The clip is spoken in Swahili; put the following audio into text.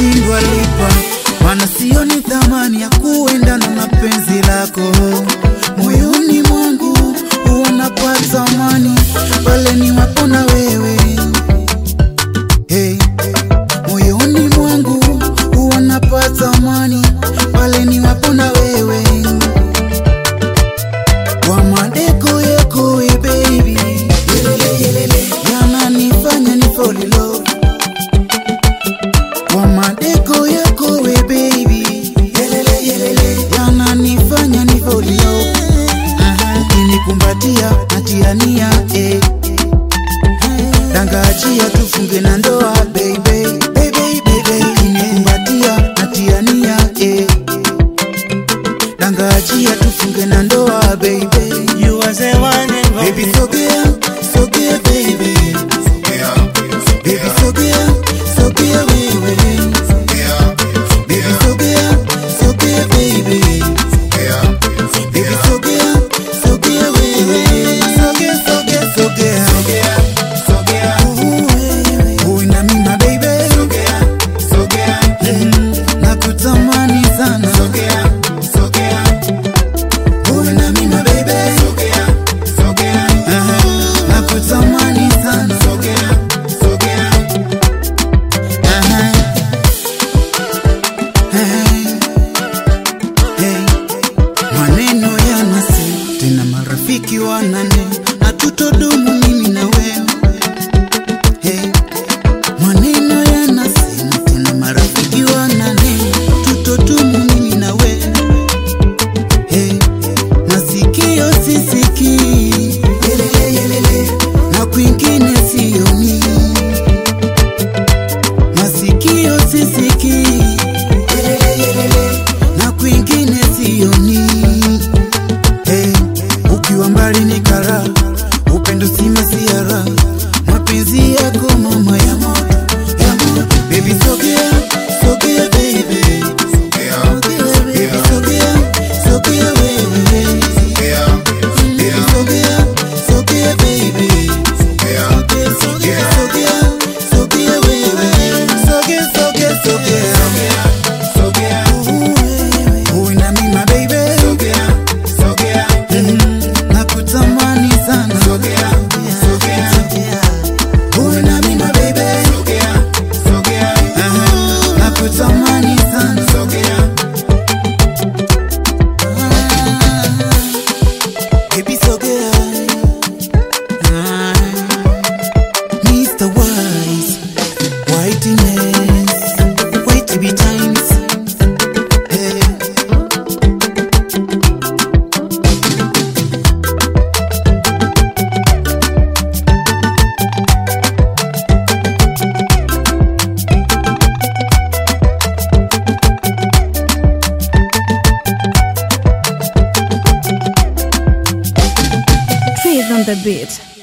nitashindwa lipa, maana sioni thamani ya kuendana na penzi lako. Moyoni mwangu huwa napata amani pale niwapo na wewe hey. Moyoni mwangu huwa napata amani pale niwapo na wewe kwa madeko yako we baby, yelele yelele, yananifanya ni fall in love. Kwa madeko yako we baby, yelele yelele, yananifanya ni fall in love. Aha, Ukinikumbatia natiania eh. Tangaachia tufunge na ndoa baby, baby, baby. Ukinikumbatia natiania eh. Tangaachia tufunge na ndoa baby. You was the one and Baby only. sogea, sogea baby. Baby sogea, sogea wewe. Baby sogea, sogea baby. Baby sogea, sogea wewe. Sogea, sogea, sogea. Ooh, wewe. Uwe na mimi my baby. Mm, nakutamani sana. Uwe na mimi my baby. Aha, nakutamani sana. Aha. Hey. Hey. Maneno yanase tena, marafiki wanane, hatutodumu mimi na wewe. Hey. Maneno yanasema tena, marafiki wanane, hatutodumu mimi na wewe. Hey. Masikio sisikii, yelele yelele, na kwingine sioni masikio sisikii, yelele yelele, na kwingine sioni. Hey, ukiwa mbali ni kara, upendo si masiara, mapenzi yako mama ya moto ya moto. Baby sogea, sogea baby, baby sogea, sogea wewe, baby sogea, sogea baby. Sogea, sogea, sogea, sogea wewe. Sogea, sogea, sogea. Ooh, wewe. Uwe na mimi my baby. Mm, nakutamani sana. Sogea. Uwe na mimi my baby. Aha, nakutamani sana. Ah, baby, sogea. Ah. Mr. Wise, whiteness, wait to be times. Hey. Trees on the beat.